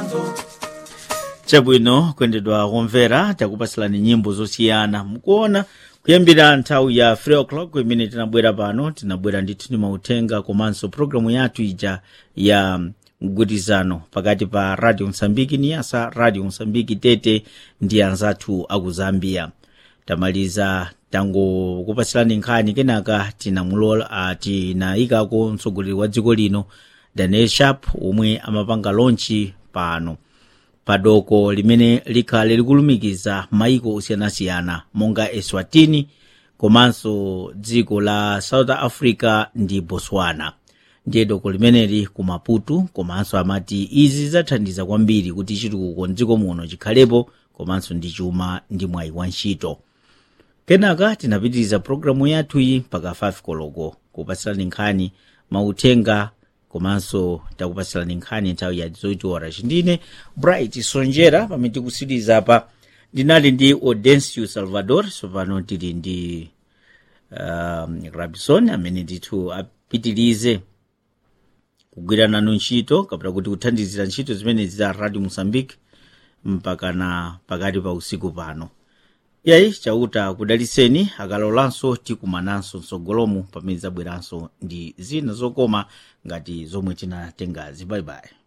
chabwino kuyendedwa kumvera takupasilani nyimbo zosiyana mukuona kuyambira nthawi ya 3 o'clock imene tinabwera pano tinabwera ndithu ndi mauthenga komanso programu yathu ija ya mgwirizano pakati pa radio msambiki niyasa radio msambiki tete ndi anzathu aku zambia tamaliza tangokupasilani nkhani kenaka tinamulola uh, tinayikako mtsogoleri wa dziko lino daniel sharp omwe amapanga lonchi pano padoko limene likhale likulumikiza maiko osiyanasiyana monga eswatini komanso dziko la south africa ndi botswana ndiye doko limeneli ku maputo komanso amati izi zathandiza kwambiri kuti chitukuko mdziko muno chikhalepo komanso ndi chuma ndi mwayi wa ntchito kenaka tinapitiriza pologalamu yathuyi mpaka 5 koloko kupatsirani nkhani mauthenga komanso takupatsirani nkhani nthawi ya zoitora chindine bright sonjera pamene tikusiriza apa ndinali ndi audencio salvador sopano tili ndi um, rabison amene ndithu apitirize kugwira nanu ntchito kapena kuti kuthandizira ntchito zimene za radio mozambique mpaka na pakati pa usiku pano yayi chauta kudaliseni akalolanso tikumananso mtsogolomu pamene zabweranso ndi zina zokoma ngati zomwe tinatengazi bye bye